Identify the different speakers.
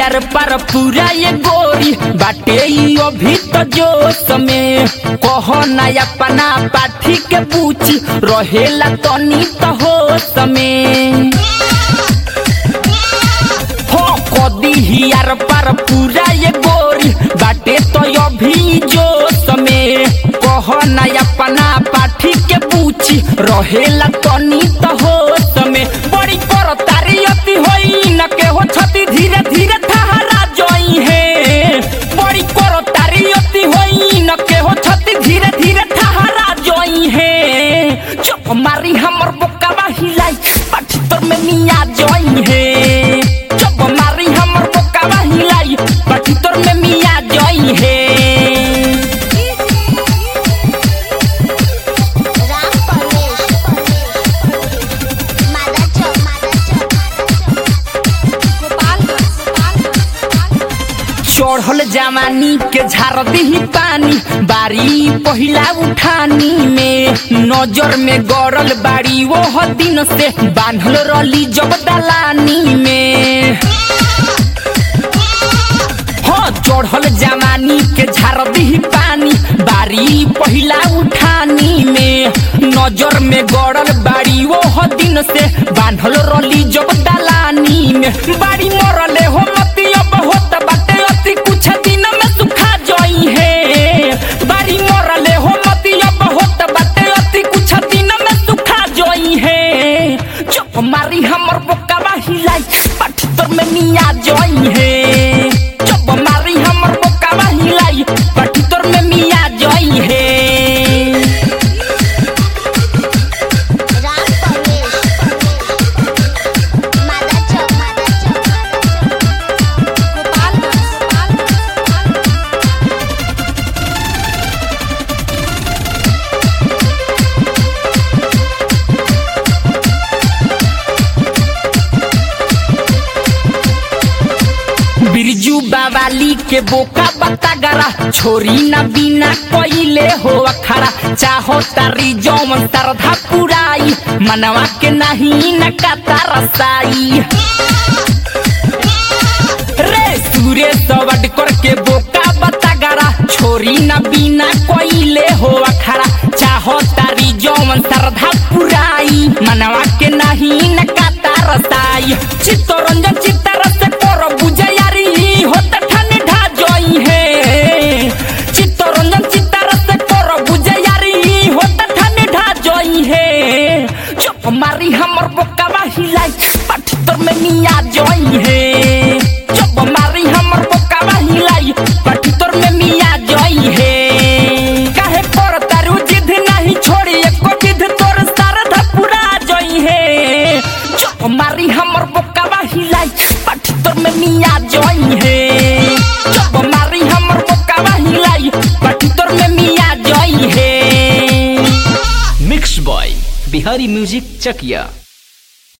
Speaker 1: यार पर पूरा ये गोरी बाटे ई अभी तो जोश में कहो ना अपना पाठी के पूछी रहेला तनी तो होश में हो कदी ही यार पर पूरा ये गोरी बाटे तो अभी जोश में कहो ना अपना पाठी के पूछी रहेला तनी तो होश में बड़ी कर तारी अति होई न के हो छती धीरे धीरे ठहरा जोई है बड़ी कर तारी अति होई न के हो छती धीरे धीरे ठहरा जोई है चुप मारी हमर बोकावा हिलाई पाठी तोर में मिया जोई है चुप मारी हमर बोकावा हिलाई पाठी तोर में मिया जोई है
Speaker 2: राम परवेश मादा चौक गोपालगंज
Speaker 1: चढ़ल जवानी के झार दही पानी बारी पहिला उठानी में नजर में गड़ल बाड़ी वो दिन से बांधल रली जब दलानी में हाँ चढ़ल जवानी के झार दही पानी बारी पहिला उठानी में नजर में गड़ल बाड़ी वो दिन से बांधल रली जब दलानी में बाड़ी मरले हो मती अब होत बाटे अति कुछ दिन में सुखा जोई है बाड़ी मरले हो मती अब होत बाटे अति कुछ दिन में सुखा जोई है चुप मारी हमर बोकावा हिलाई पाठी तोर में मिया जोई है चुप मारी हमर बोकावा हिलाई पाठी तोर में मिया जोई है
Speaker 2: राम परवेश मादा चौक गोपालगंज
Speaker 1: बिरजू बावाली के बोका बता गरा छोरी ना बिना कोइले हो अखरा चाहो तारी जौन सरधा पुराई मनवा के नहीं न काता रसाई रे सूर्य सवड करके बोका बता गरा छोरी ना बिना कोइले हो अखरा चाहो तारी जौन सरधा पुराई मनवा के नहीं न काता रसाई चित्तरंजन चित्तरस कर बुझयारी होत ठन ढा जोई है चित्तरंजन चित्तरस कर बुझयारी होत ठन ढा जोई है चुप मारी हमर बोकावा हिलाई पाठी तोर में मिया जोई है चुप मारी हमर बोकावा हिलाई पाठी तोर में मिया जोई है काहे पर तारू जिद नहीं छोड़ी एको विध तोर सरधा पूरा जोई है चुप मारी हमर बोकावा हिलाई पाठी तोर में मिया जोई है चुप मारी हमर बोकावा हिलाई पाठी तोर में मिया जोई है
Speaker 3: मिक्स बॉय बिहारी म्यूजिक चकिया